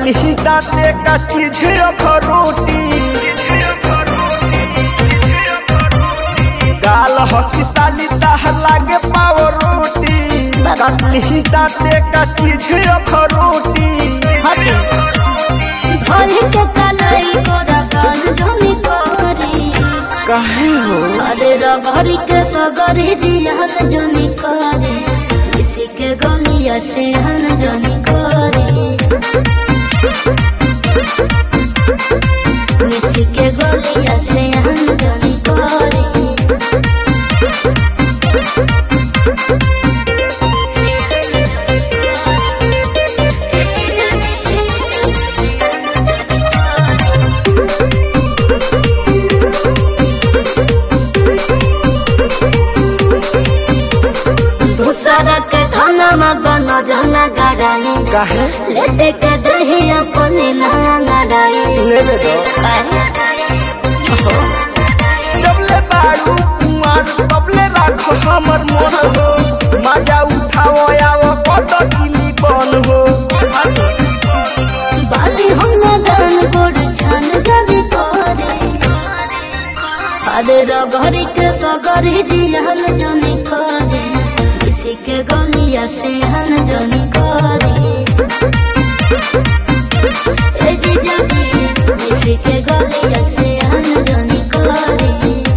कटली दाते का चीज रोटी गाल हकी साली ताह लागे पाव रोटी कटली दाते का चीज रोटी हटे धोई के कलाई कोरा कान जमी करी काहे हो अरे रगरी के सगरी दिहन जनी करे किसी के गलिया से हन जनी करे किसी के गलिया से हन जनी करे दूसरा के खाना में बना जाना गड़ाई काहे लेटे के दही अपने ना गड़ाई लेवे दो ओहो जबले बारू कुमार तबले राख हमर मोर हो मजा उठाओ आओ कत गिली बन हो बाली हम ना दान गोड़ छान जाने करे अरे रगरी के सगरी दिहन जनी करे किसी के गलिया से हन जनी करे ए जीजा जी किसी के गलिया से हन जनी करे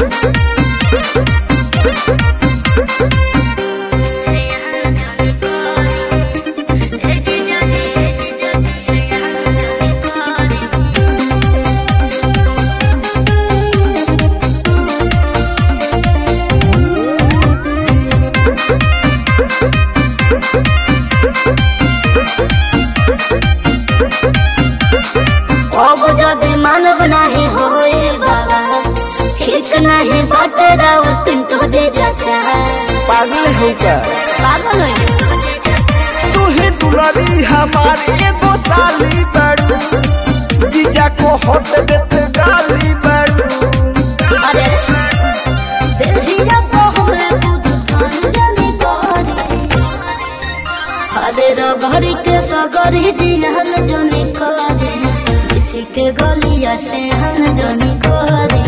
अब जदि मानव नाही होए बाबा ठीक नहीं बाटे राव पिंटो दे जाचा पागल हो का पागल है तू ही दुलारी हमारी एगो साली बड़ू जीजा को होत देत गाली बड़ू अरे दिलहिया को हमरे दूध खान जाने करे अरे रगरी के सगरी दिहन जनी करे किसी के गलिया से हन जनी करे